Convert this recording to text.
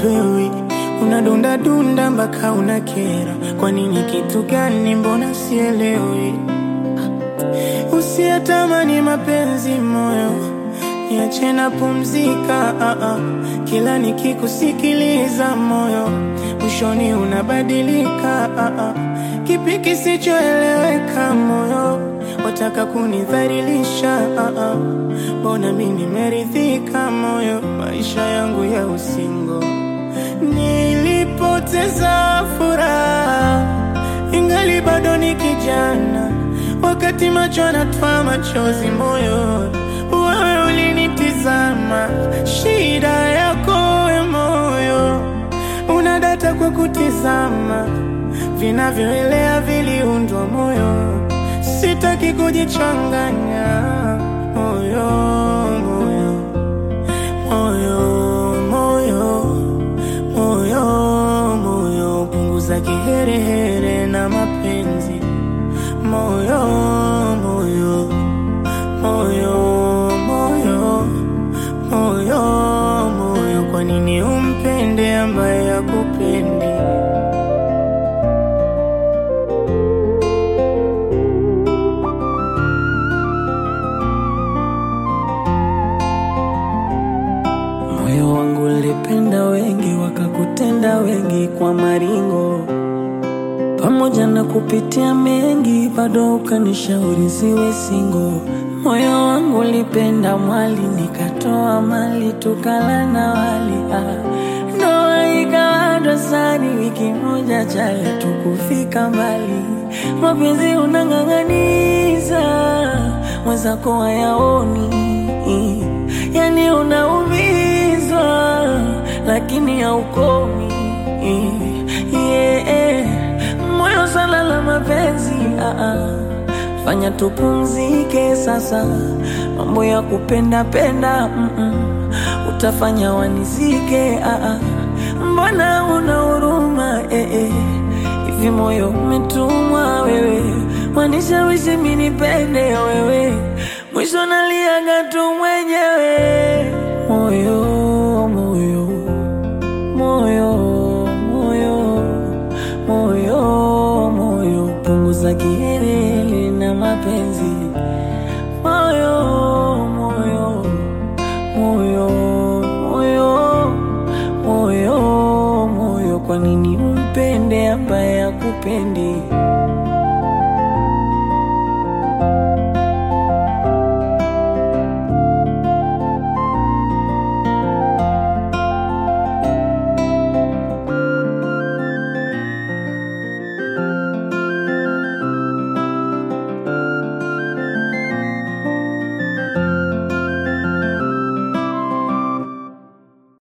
upewi, unadunda dunda mpaka unakera. Kwa nini? Kitu gani? Mbona sielewi? Usiyatamani mapenzi moyo, niache na pumzika. Ah, ah. Kila nikikusikiliza moyo, mwishoni unabadilika. Ah, ah. Kipi kisichoeleweka moyo, wataka kunidhalilisha? Ah, ah. Mbona mi nimeridhika moyo, maisha yangu ya usingo nilipoteza furaha, ingali bado ni kijana, wakati macho yanatwaa machozi moyo, wewe ulinitizama. Shida yako we moyo, unadata kwa kutizama, vinavyoelea viliundwa moyo, sitaki kujichanganya moyo, moyo, moyo, moyo moyo moyo, punguza kiherehere na mapenzi moyo moyo moyo moyo moyo moyo, kwa nini umpende ambaye hakupendi? Moyo wangu ulipenda wengi, wakakutenda wengi kwa maringo, pamoja na kupitia mengi, bado ukanishauri siwe singo. Moyo wangu ulipenda mwali, nikatoa mali, tukala na wali ah. Ndoa ikawa dosari, wiki moja chaya, tukufika mbali. Mapenzi unang'ang'aniza, mwenzako hayaoni yani unaumizwa lakini haukomi yeah. Moyo sala la mapenzi ah -ah. Fanya tupumzike sasa, mambo ya kupenda penda mm -mm. Utafanya wanizike ah -ah. Mbona una huruma eh -eh. Hivi moyo umetumwa wewe, wanishawishi mimi nipende wewe mwisho naliaga tu mwenyewe. Moyo, moyo, moyo, moyo, moyo, moyo, punguza kiherehere na mapenzi. Moyo, moyo, moyo, moyo, moyo, moyo, kwa nini umpende ambaye hakupendi?